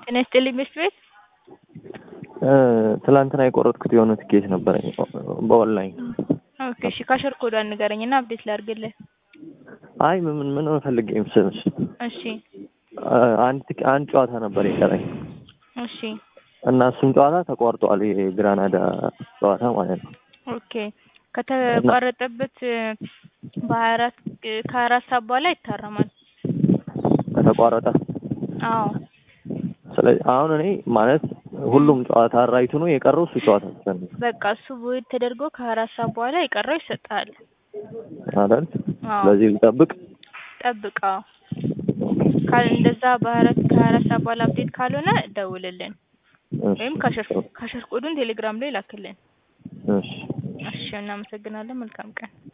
ጤና ይስጥልኝ ምሽት ቤት ትላንትና የቆረጥኩት የሆነ ትኬት ነበረኝ በኦንላይን። ኦኬ እሺ ካሸር ኮዷን ንገረኝ እና አፕዴት ላድርግልህ። አይ ምን ምን ፈልጌ መሰለሽ እሺ አንድ ትኬ- አንድ ጨዋታ ነበር የቀረኝ እሺ እና እሱም ጨዋታ ተቋርጧል። የግራናዳ ጨዋታ ማለት ነው። ኦኬ ከተቋረጠበት በሀያ አራት ከሀያ አራት ሰዓት በኋላ ይታረማል። ከተቋረጠ አዎ ስለዚህ አሁን እኔ ማለት ሁሉም ጨዋታ ራይቱ ነው የቀረው እሱ ጨዋታ ብቻ ነው በቃ እሱ ቦይድ ተደርጎ ከሀያ አራት ሰዓት በኋላ የቀረው ይሰጥሃል። አይደል? አዎ ስለዚህ ልጠብቅ። ጠብቅ። አዎ ካል እንደዛ በሀያ አራት ከሀያ አራት ሰዓት በኋላ አፕዴት ካልሆነ ደውልልን እሺ፣ ወይም ካሸር ካሸር ኮዱን ቴሌግራም ላይ ላክልን። እሺ እሺ እናመሰግናለን። መልካም ቀን